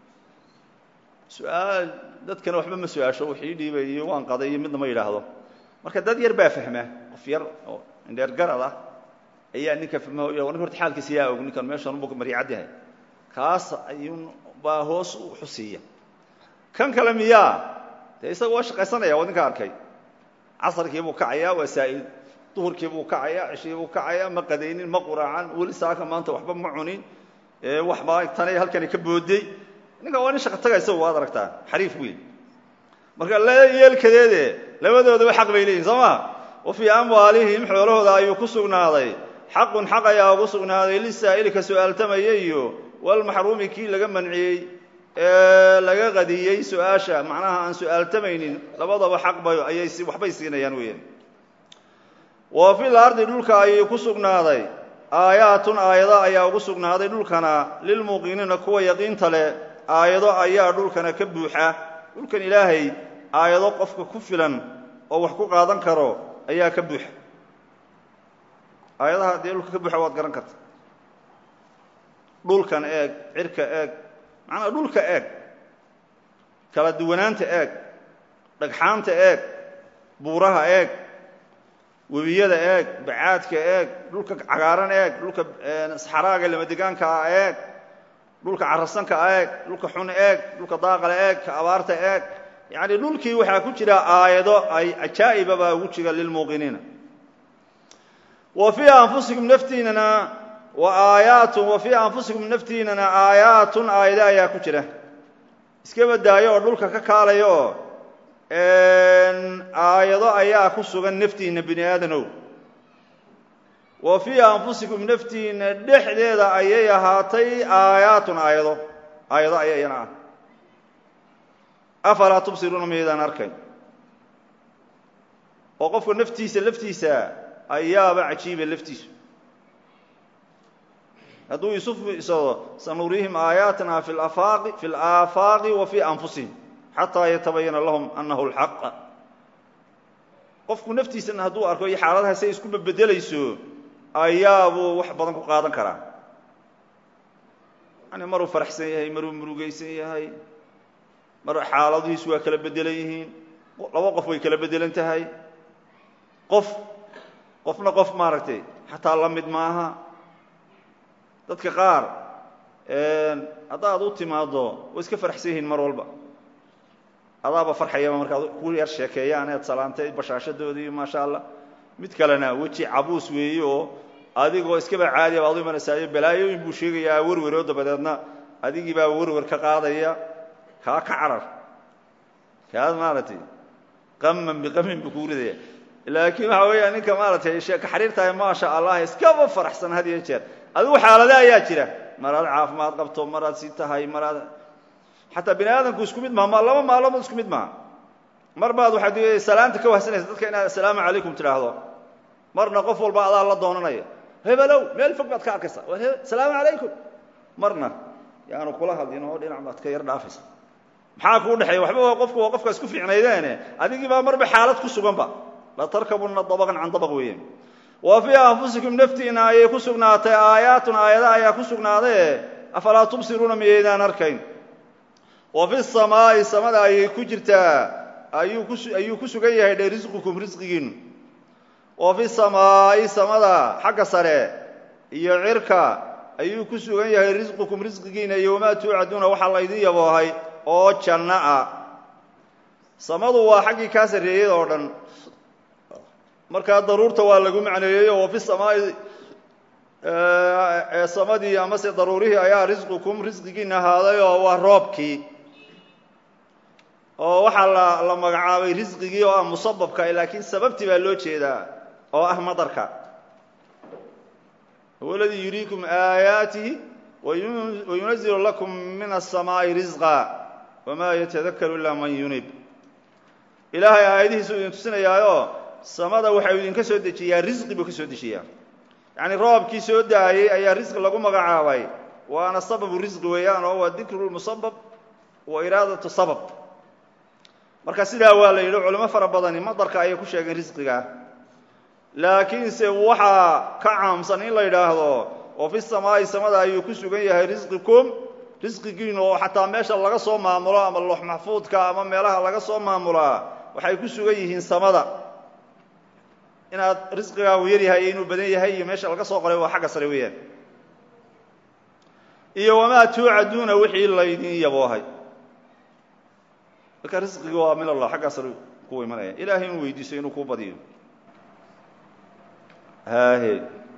su-aal dadkana waxba ma su-aasho wixii dhiibay iyo waan qaday iyo midna ma yidhaahdo marka dad yar baa fahma qof yar oo indheer garad ah ayaa ninka fahma nin horta xaalkiisa yaa og ninkan meeshan bu maryacad yahay kaas ayuun baa hoos u xusiiya kan kale miyaa dee isaga waa shaqaysanaya waa ninka arkay casarkii buu kacayaa waa saa'il duhurkii buu kacayaa cishii buu kacayaa ma qadaynin ma quraacan weli saaka maanta waxba ma cunin waxbaa tanay halkani ka booday ninkan waa nin shaqa taga isagu waad aragtaa xariif weyn marka yeelkadeede labadoodaba xaq bay leeyihin soo ma wa fii amwaalihim xoolahooda ayuu ku sugnaaday xaqun xaq ayaa ugu sugnaaday lisaa'ili ka su-aaltamaya iyo walmaxruumi kii laga manciyey ee laga qadiyey su-aasha macnaha aan su-aaltamaynin labadaba xaq ba ayay waxbay siinayaan weeyaan wa fil ardi dhulka ayay ku sugnaaday aayaatun aayado ayaa ugu sugnaaday dhulkana lilmuuqiniina kuwa yaqiinta leh aayado ayaa dhulkana ka buuxa dhulkan ilaahay aayado qofka ku filan oo wax ku qaadan karo ayaa ka buuxa aayadaha dee dhulka ka buuxa waad garan karta dhulkan eeg cirka eeg macnaa dhulka eeg kala duwanaanta eeg dhagxaanta eeg buuraha eeg webiyada eeg bacaadka eeg dhulka cagaaran eeg dhulka saxaraaga lamadegaankaa eeg dhulka carasanka eeg dhulka xun eeg dhulka daaqale eeg ka abaarta eeg yacni dhulkii waxaa ku jira aayado ay ajaa'iba baa ugu jira lilmuuqiniina wa fii anfusikum naftiinana wa aayaatun wa fii anfusikum naftiinana aayaatun aayado ayaa ku jira iska badaayo oo dhulka ka kaalaya oo aayado ayaa ku sugan naftiinna bini aadanow wa fii anfusikum naftiinna dhexdeeda ayay ahaatay aayaatun aayado aayado aya iyana ah afalaa tubsiruuna maydaan arkayn oo qofka naftiisa laftiisa ayaaba cajiiba laftiisu hadduu isu fiirsado sanuriihim aayaatina fi afaaqi fi alaafaaqi wa fii anfusihim xataa yatabayana lahum annahu lxaq qofku naftiisana hadduu arko iyo xaaladaha say isku bedbedelayso ayaabuu wax badan ku qaadan karaa yani maruu faraxsan yahay maruu murugaysan yahay mar xaaladihiisu waa kala bedelan yihiin laba qof way kala bedelan tahay qof qofna qof maaragtay xataa la mid maaha dadka qaar haddaad u timaaddo way iska faraxsan yihiin mar walba adaaba farxayaba markaad ku yar sheekeeyaan ead salaantay bashaashadoodii maasha allah mid kalena weji cabuus weeye oo adigoo iskaba caadiya baad u imanaysayo balaayooyin buu sheegayaa werweroo dabadeedna adigii baa werwer ka qaadaya kaa ka carar kaad maaragtay qaman biqamin buu kuu ridaya laakiin waxa weeya ninka maaragtay sheeka xariirtahay maasha allah iskaba faraxsan had iyo jeer adigu xaalade ayaa jira maraad caafimaad qabto maraad si tahay maraad xataa bini aadamku isku mid maha laba maalmood isku mid maha mar baad waxaad salaanta ka wahsanaysa dadka inaad assalaamu calaykum tidhaahdo marna qof walba adaa la doonanaya hebelow meel fog baad ka arkaysa asalaamu calaykum marna yaanu kula hadlin oo dhinac baad ka yar dhaafaysa maxaa kuu dhexeeya waxba waa qofku waa qofka isku fiicnaydeene adigii baa marba xaalad ku suganba la tarkabunna dabaqan can dabaq weeye wa fii anfusikum naftiina ayay ku sugnaatay aayaatun aayada ayaa ku sugnaadae afalaa tubsiruuna miyaydaan arkayn wa fi samaa'i samada ayay ku jirtaa ayuu ku ayuu ku sugan yahay dhe risqukum risqigiinu wa fi samaa'i samada xagga sare iyo cirka ayuu ku sugan yahay risqukum risqigiina iyo wamaa tuucaduuna waxaa laydin yaboohay oo janno ah samadu waa xaggii kaa sarreeyey oo dhan markaa daruurta waa lagu macneeyeyo wa fi samaa'i ee samadii amase daruurihii ayaa risqukum risqigiina ahaaday oo waa roobkii oo waxaa la la magacaabay risqigii oo ah musababka laakiin sababtii baa loo jeedaa oo ah madarka huwa aladii yuriikum aayaatihi wayunazilu lakum min aلsamaa'i risqa wamaa yatadakaru ilaa man yunib ilaahay aayadihiisu idin tusinayaayo samada waxau idinka soo dejiyaa risqi buu ka soo dejiyaa yacni roobkii soo daayey ayaa risqi lagu magacaabay waana sababu risqi weeyaan oo waa dikru musabab wa iraadatu sabab marka sidaa waa la yidhi culimo fara badani madarka ayay ku sheegeen risqiga laakiinse waxaa ka caamsan in la yidhaahdo oo fi samaa'i samada ayuu ku sugan yahay risqikum risqigiinu oo xataa meesha laga soo maamulo ama loox maxfuudka ama meelaha laga soo maamulaa waxay ku sugan yihiin samada inaad risqigaagu yar yahay iyo inuu badan yahay iyo meesha laga soo qoray waa xagga sare weeyaan iyo wamaa tuucaduuna wixii laydin yaboohay marka risqigi waa min allah xaggaa sare ku imanaya ilaahay inuu weydiiso inuu kuu badiyo haahe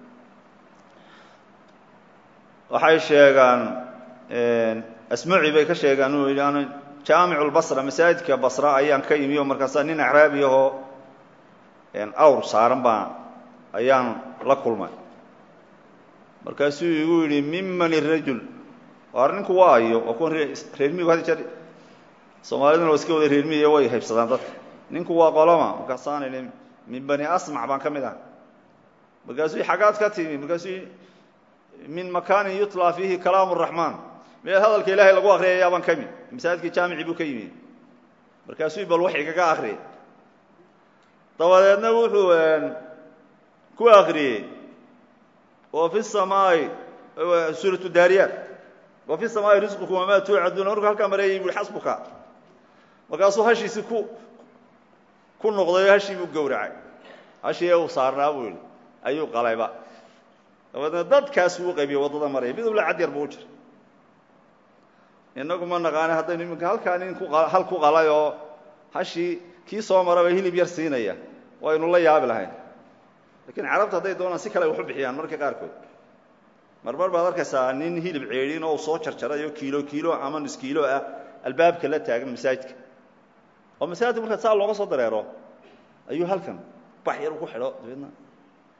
waxay sheegaan asmaci bay ka sheegaan inuu yidhi an jaamicu lbasra masaajidka basra ayaan ka imi oo markaasaa nin acraabi ahoo awr saaran baa ayaan la kulmay markaasuu igu yidhi miman irajul waar ninku waa ayo waa kuwan reermiigu had jeer soomaaliduna waa iska wada reermiiyo way haybsadaan dadka ninku waa qoloma markaasaan idhi min bani asmac baan ka mid ah markaasuu xaggaad ka timi markaasuu min makaanin yutlaa fiihi kalaam raxmaan meel hadalka ilaahay lagu akriyaya baan ka mid masaajidkii jaamici buu ka yimi markaasuu bal wax igaga akriyay dabadeedna wuxuu ku akriyey wa fi samaa'i suuratu daariyaat wa fi samaa'i risqukum wamaa tuucaduuna markuu halkaa mareeyay bui xasbuka markaasuu hashiisi ku ku noqday hashii buu gowracay hashii uu saarnaa buu yihi ayuu qalayba dabadeedna dadkaas uu qaybiyey waddada maraya mid ula cad yar buu u jira innagu ma naqaane haddaynu iminka halkaa nin ku hal ku qalay oo hashii kii soo maraba hilib yar siinaya waynu la yaabi lahayn lakiin carabta hadday doonaan si kale wax u bixiyaan marka qaarkood marmar baad arkaysaa nin hilib ceedhin oo uu soo jarjaray oo kiilo kiilo ama nus kiilo ah albaabka la taagan masaajidka oo masaajidka markaa saa looga soo dareero ayuu halkan bax yar ugu xidho dabeedna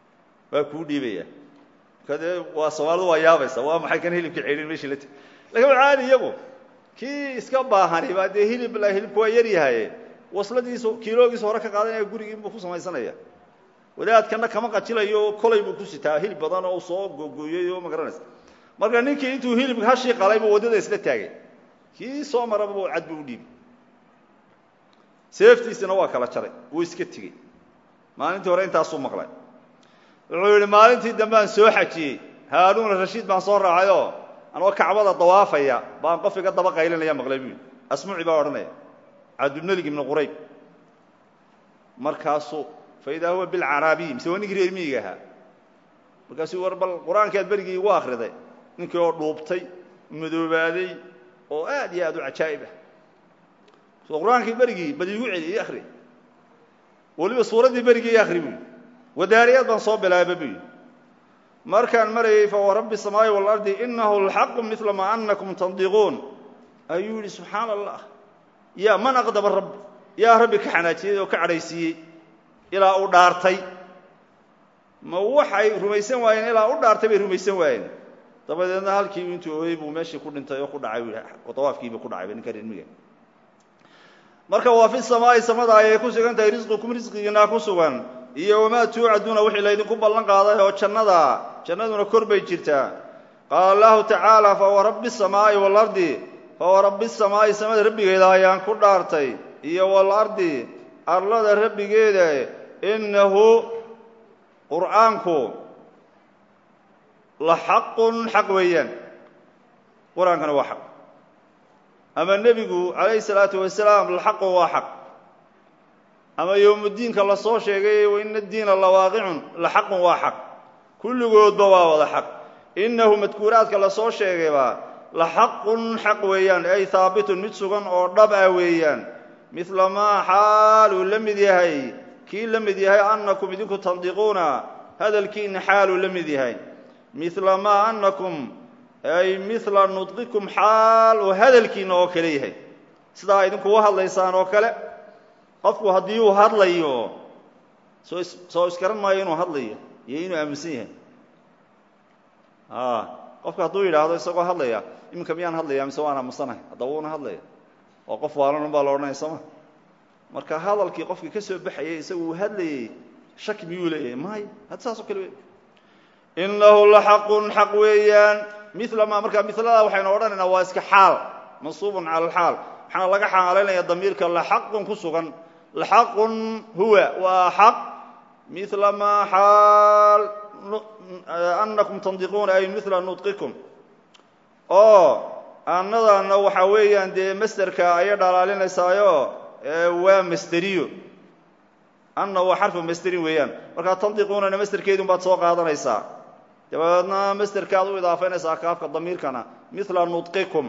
waa kuu dhiibaya kadee waa soomaalidu waa yaabaysa waa maxay kan hilibka ceydhin meeshii la teg lakin waa caadi iyagu kii iska baahani baa dee hilib la hilibku waa yar yahaye wasladiisu kiiloogiisa hore ka qaadanaya gurigiinbuu ku samaysanaya wadaadkana kama qajilayo kolay buu ku sitaa hilib badan oo soo googooyey oo ma garanaysa marka ninkii intuu hilibka hashii qalay buu waddada isla taagay kii soo maraba bu cad buu u dhiibi seeftiisina waa kala jaray wuu iska tegey maalintii hore intaasuu maqlay wuxuu yidhi maalintii dambe aan soo xajiyey haaruun rashiid baan soo raacayoo anoo kacbada dawaafaya baan qof iga daba qaylinaya maqlay buu yidhi asmuci baa odhanaya cabdulmelik ibnu qurayb markaasuu fa idaa huwa bilcaraabiy mise waa ninkii reer miyiga ahaa markaasuu war bal qur-aankaad berigii igu akriday ninkii oo dhuubtay madoobaaday oo aad iyo aad u cajaa'ib ah so qur-aankii berigii bal iigu celi ii akri weliba suuraddii berigii ii akri buuyi wadaariyaad baan soo bilaaba buuyi markaan marayay fa warabbi الsamaa'i waalardi inahu lxaqu midla maa anakum tandiquun ayuu yidhi subxaana allah yaa man aqdaba rabbi yaa rabbi ka xanaajiyey oo ka cadhaysiiyey ilaa uu dhaartay ma waxay rumaysan waayeen ilaa u dhaartay bay rumaysan waayeen dabadeedna halkii intuu ooyey buu meeshii ku dhintay oo ku dhacay dawaafkiiba ku dhacay ninka reermiga marka waa fi samaa'i samada ayay ku sugan tahay risqikum risqigiinaa ku sugan iyo wamaa tuucaduuna wixii laydinku ballan qaaday oo jannada jannaduna kor bay jirtaa qaala allahu tacaala fawarabbi الsamaa'i waalardi fawarabbi الsamaa'i samada rabbigeeda ayaan ku dhaartay iyo waalardi arlada rabbigeeda inahu qur'aanku la xaqun xaq weeyaan qur-aankana waa xaq ama nebigu calayhi salaatu wasalaam laxaqun waa xaq ama yowmuddiinka la soo sheegay waina diina lawaaqicun laxaqun waa xaq kulligoodba waa wada xaq innahu madkuuraadka la soo sheegayba laxaqun xaq weeyaan ay haabitun mid sugan oo dhab ah weeyaan midla maa xaaluu la mid yahay kii la mid yahay annakum idinku tandiquuna hadalkiina xaaluu la mid yahay midla maa annakum ay midla nudqikum xaal oo hadalkiina oo kale yahay sidaa idinku u hadlaysaan oo kale qofku haddii uu hadlayo soo is soo iskaran maayo inuu hadlayo iyo inuu aaminsan yahay qofku hadduu yidhaahdo isagoo hadlaya iminka miyaan hadlaya mise waan aamusanahay haddaba wuuna hadlaya oo qof waalan baa la odhanaya sooma marka hadalkii qofkii ka soo baxayay isagu uu hadlayey shaki miyuu leeyahay maayo had saas oo kale wey inahu laxaqun xaq weeyaan mila ma marka milada waxaynu odhanaynaa waa iska xaal mansuubun cala alxaal waxaana laga xaalaynaya damiirka laxaqun ku sugan laxaqun huwa waa xaq mila maa xaal annakum tandiquuna ay mila nudqikum oo annadana waxaa weeyaan dee masderka ayay dhalaalinaysaayo waa masderiyo anna waa xarfu masderin weeyaan markaa tandiquunana masderkeedun baad soo qaadanaysaa dabadeedna masderkaad u idaafaynaysaa kaafka damiirkana mila nudqikum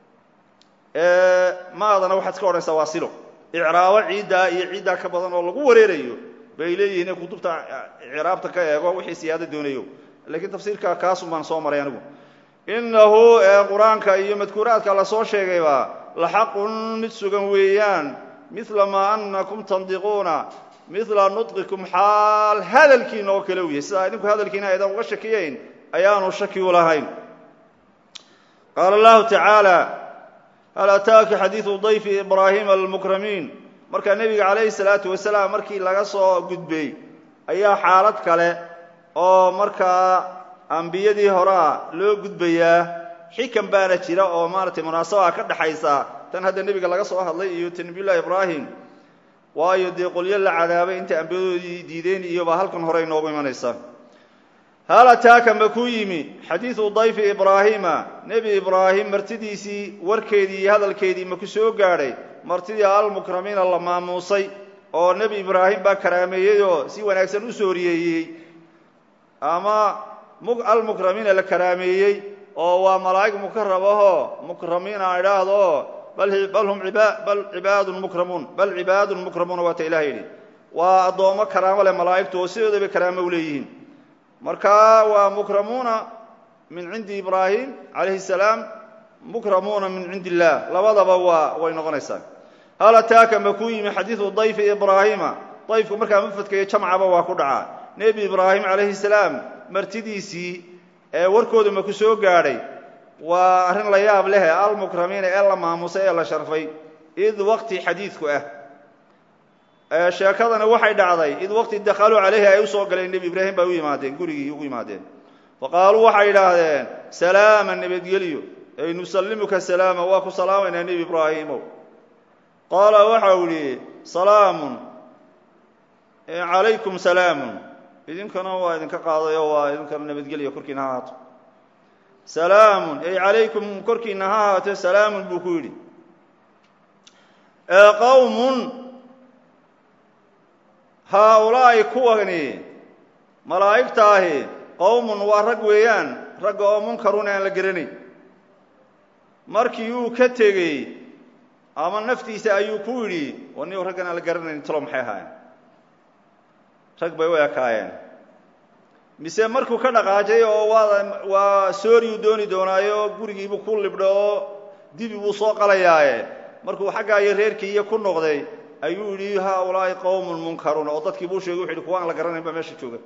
maadana waxaad iska odhanaysaa waa silo icraabo ciiddaa iyo ciiddaa ka badan oo lagu wareerayo bay leeyihiin in kutubta icraabta ka eego wixii siyaado doonayo lakiin tafsiirka kaasun baan soo maray anigu innahu qur-aanka iyo madkuuraadka la soo sheegayba laxaqun mid sugan weeyaan mila maa annakum tandiquuna mila nudqikum xaal hadalkiina oo kale u yahay sidaa idinku hadalkiina aydan uga shakiyayn ayaanu shaki u lahayn qaala allahu tacaala hal ataaka xadiidu dayfi ibraahima almukramiin markaa nebiga calayhi salaatu wasalaam markii laga soo gudbay ayaa xaalad kale oo markaa ambiyadii horea loo gudbayaa xikan baana jira oo maaratay munaasabaa ka dhaxaysa tan hadda nebiga laga soo hadlay iyo ta nebiyullahi ibraahim waayo dee qolyo la cadaabay intay ambiyadoodii diideen iyobaa halkan hore inoogu imanaysa hal ataaka ma ku yimi xadiidu dayfi ibraahiima nebi ibraahim martidiisii warkeedii iyo hadalkeedii ma ku soo gaadhay martidii almukramiina la maamuusay oo nebi ibraahim baa karaameeyey oo si wanaagsan u sooriyeeyey ama almukramiina la karaameeyey oo waa malaa'ig mukarabahoo mukramiina idhaahdo bal hum bal cibaadun mukramuun bal cibaadun mukramuuna waa ta ilaha yidhi waa addoommo karaamo leh malaa'igtu oo sidooda bay karaamo u leeyihiin marka waa mukramuuna min cindi ibraahim calayhi salaam mukramuuna min cindi illah labadaba waa way noqonaysaa hal ataaka ma ku yimi xadiidu dayfi ibraahiima dayfku markaa mufadka iyo jamcaba waa ku dhacaa nebi ibraahim calayhi salaam martidiisii ee warkoodu ma ku soo gaadhay waa arrin la yaab leh almukramiina ee la maamusay ee la sharfay id waqti xadiidku ah sheekadani waxay dhacday id waqti dakhaluu calayhi ay u soo galeen nebi ibraahim bay u yimaadeen gurigii ugu yimaadeen faqaaluu waxay idhaahdeen salaama nabadgelyo ay nusallimuka salaama waa ku salaamaynaa nebi ibraahimow qaala waxau idhi salaamun calaykum salaamun idinkana waa idinka qaadayo waa idinkana nabadgelya korkiina ha haato salaamun ay calaykum korkiina ha haato salaamun buu ku yidhi qowmun haaulaa'i kuwani malaa'igtaahi qowmun waa rag weeyaan ragga oo munkarun aan la geranayn markii uu ka tegey ama naftiisa ayuu ku yidhi wa ni raggan aan la garanayn talo maxay ahaayeen rag bay u ekaayeen mise markuu ka dhaqaajay oo waa waa sooriyuu dooni doonaayo gurigiibuu ku libdho oo dibi buu soo qalayaaye markuu xaggaa iyo reerkii iyo ku noqday ayuu yidhi haaulaa'i qowmun munkaruun oo dadkii buu sheegay wuxu yidhi kuwa aan la garanayn baa meesha jooga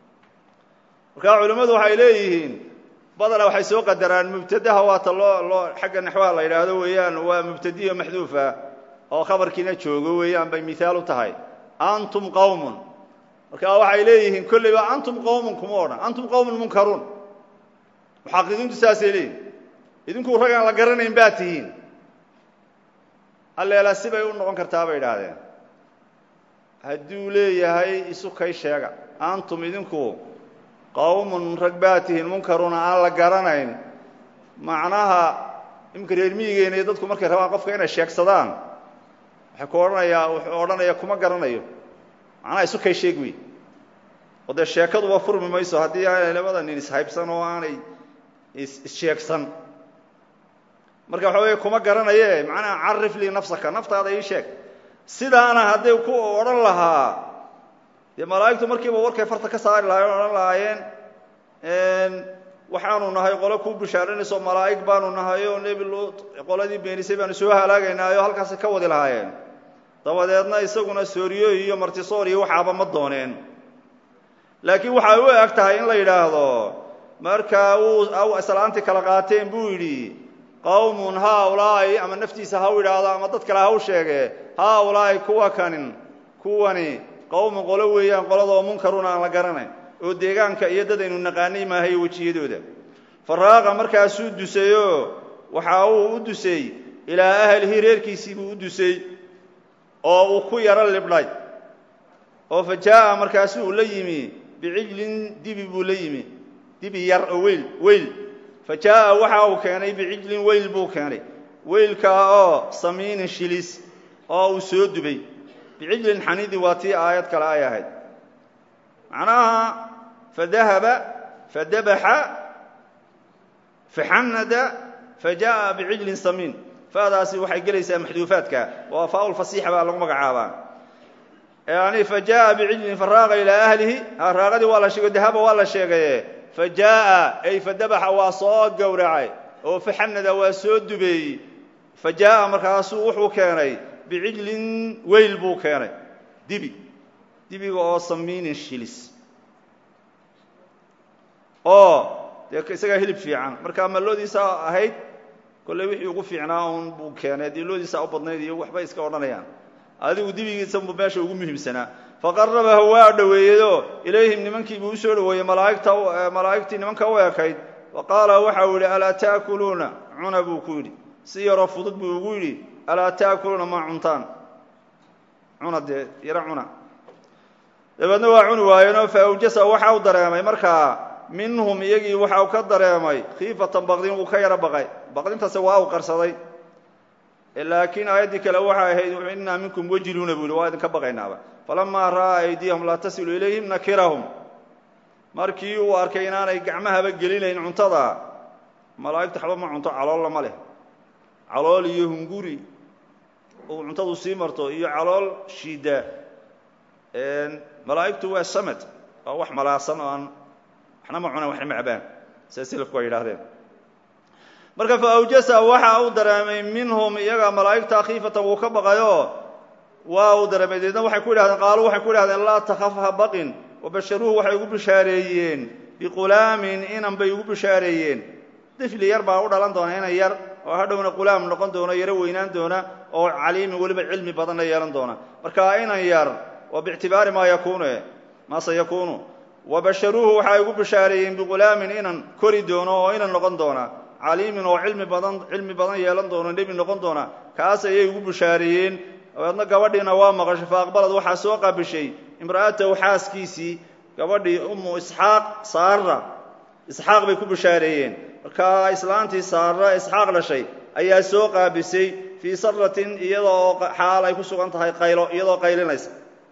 markaa culimmadu waxay leeyihiin badana waxay soo qadaraan mubtadaha waata loo loo xagga naxwaha la yidhaahdo weeyaan waa mubtadiyo maxduufa oo khabarkiina joogo weeyaan bay mihaal u tahay antum qowmun marka waxay leeyihiin kolleyba antum qowmun kuma odhan antum qowmun munkaruun muxaqiqiintu saasay leeyihin idinku rag aan la garanayn baa tihiin alleela sibay u noqon kartaa bay idhaahdeen hadduu leeyahay isu kay sheega antum idinku qowmun rag baa tihiin munkaruuna aan la garanayn macnaha imika reer miyigeena iyo dadku markay rabaan qofka inay sheegsadaan waxay ku odhanayaa wuxuu odhanaya kuma garanayo macnaha isu kay sheeg wey oo dee sheekaduba furmi mayso haddii aanay labada nin ishaybsan oo aanay issheegsan marka waxa weeye kuma garanaye macnaha carif lii nafsaka naftaada ii sheeg sidaana hadday ku odhan lahaa dee malaa'igtu markiiba warkay farta ka saari lahayen o odhan lahaayeen waxaanu nahay qole kuu bishaaranayso malaa'ig baanu nahay oo nebi luut qoladii beenisay baanu soo halaagaynaayo halkaasay ka wadi lahaayeen dabadeedna isaguna sooriyo iyo martisoor iyo waxaaba ma dooneen laakiin waxay u eg tahay in la yidhaahdo markaa uu islaantii kala qaateen buu yidhi qowmun haaulaa'i ama naftiisa ha u yidhaahdo ama dad kale ha u sheege haaulaa'i kuwa kanin kuwani qowmun qolo weeyaan qoladoo munkarun aan la garanayn oo deegaanka iyo dad aynu naqaanay maahayo wejiyadooda faraaqa markaasuu dusayoo waxa uu u dusay ilaa ahlihi reerkiisii buu u dusay oo uu ku yaro libdhay oo fa jaa'a markaasuu la yimi bicijlin dibi buu la yimi dibi yar oo weyl weyl fa jaa'a waxa uu keenay bicijlin weyl buu keenay weylkaa oo samiinin shilis oo uu soo dubay bicijlin xanidi waa tii aayad kale ay ahayd macnaha fadahaba fadabaxa faxanada fajaءa bicijlin samiin fadaasi waxay gelaysaa maxduufaadka waa faa lfasiixa baa lagu magacaabaa yani fajaءa bicijlin faraaqa ilaa ahlihi raaqadii waa la sheego dahaba waa la sheegaye fajaءa ay fadabaxa waa soo gowracay oo faxanada waa soo dubeeyey fajaءa markaasuu wuxuu keenay bicijlin weyl buu keenay dibi dibiga oo samiinin shilis oo dee isagaa hilib fiican marka malloodiisa ahayd kolley wixii ugu fiicnaa un buu keenay dee loodiisa u badnayd iyo waxbay iska odhanayaan adigu dibigiisa buu meesha ugu muhiimsanaa faqarabahu waa dhoweeyeyoo ilayhim nimankiibuu u soo dhoweeyey malaaigta malaa'igtii nimanka u ekayd wa qaala waxau yidhi alaa ta'kuluuna cuna buu ku yidhi si yaroo fudud buu ugu yidhi alaa ta'kuluuna ma cuntaan cuna dee yaro cuna dabeedna waa cuni waayeenoo fa awjasa waxa u dareemay markaa minhum iyagii waxa uu ka dareemay khiifatan baqdin wuu ka yaro baqay baqdintaasi waa u qarsaday laakiin aayaddii kale waxay ahayd innaa minkum wajiluuna buu yihi waa idinka baqaynaaba falamaa ra'aa aydiyahum laa tasilu ilayhim nakirahum markii uu arkay inaanay gacmahaba gelinayn cuntada malaa'igtu xaba ma cunto caloolla ma leh calool iyo hunguri uu cuntadu sii marto iyo calool shiida malaa'igtu waa samad waa wax malaasan oo aan waxna ma cunaan waxna ma cabaan sida silafku ay yidhahdeen marka fa awjasa waxa uu dareemay minhum iyaga malaa'igta khiifatan wuu ka baqayo waa uu dareemay deedna waxay ku yidhahdeen qaaluu waxay ku yidhahdeen laa takhaf ha baqin wabasharuuhu waxay ugu bishaareeyeen biqulaamin inan bay ugu bishaareeyeen difli yar baa u dhalan doona inan yar oo hadhowna qulaam noqon doona yaro weynaan doona oo caliimin weliba cilmi badanna yeelan doona marka inan yar waa biictibaari maa yakuunu maa sayakuunu wabasharuuhu waxay ugu bishaareeyeen biqulaamin inan kori doono oo inan noqon doona caliimin oo cilmi badan cilmi badan yeelan doono nebi noqon doona kaas ayay ugu bishaareeyeen dabeedna gabadhiina waa maqashay fa aqbalad waxaa soo qaabishay imra'atahu xaaskiisii gabadhii ummu isxaaq saara isxaaq bay ku bishaareeyeen markaa islaantii saara isxaaq dhashay ayaa soo qaabisay fii saratin iyadoo xaal ay ku sugan tahay qaylo iyadoo qaylinaysa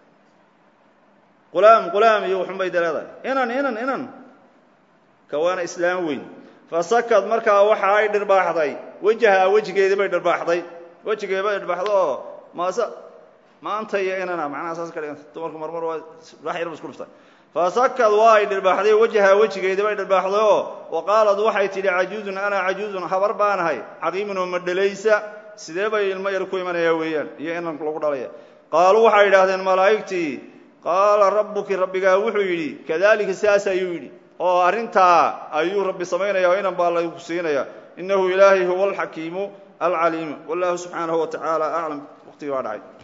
qulaam qulaam iyo wuxunbay de leedahay inan inan inan kawaana islaam weyn fasakad markaa waxa ay dhirbaaxday wejaha wejigeedii bay dhirbaaxday wejigeedi bay dhirbaaxda oo maase maanta iyo inana macnaha saas ka dhiganta dumarku marmar waa wax yarba isku dhifta fasakad waa ay dhirbaaxday wajaha wejigeedii bay dhirbaaxday oo wa qaalad waxay tidhi cajuuzun ana cajuuzun habar baanahay caqiimun oo madhalaysa sidee bay ilmo yar ku imanayaa weeyaan iyo inan lagu dhalaya qaaluu waxay yidhaahdeen malaa'igtii qaala rabbuki rabbigaa wuxuu yidhi kadalika sidaas ayuu yidhi oo arrintaa ayuu rabbi samaynaya oo inan baa lagu siinaya innahu ilaahay huwa alxakiimu alcaliimu wallahu subxaanahu wa tacaala aclam waqtigii baa dhacay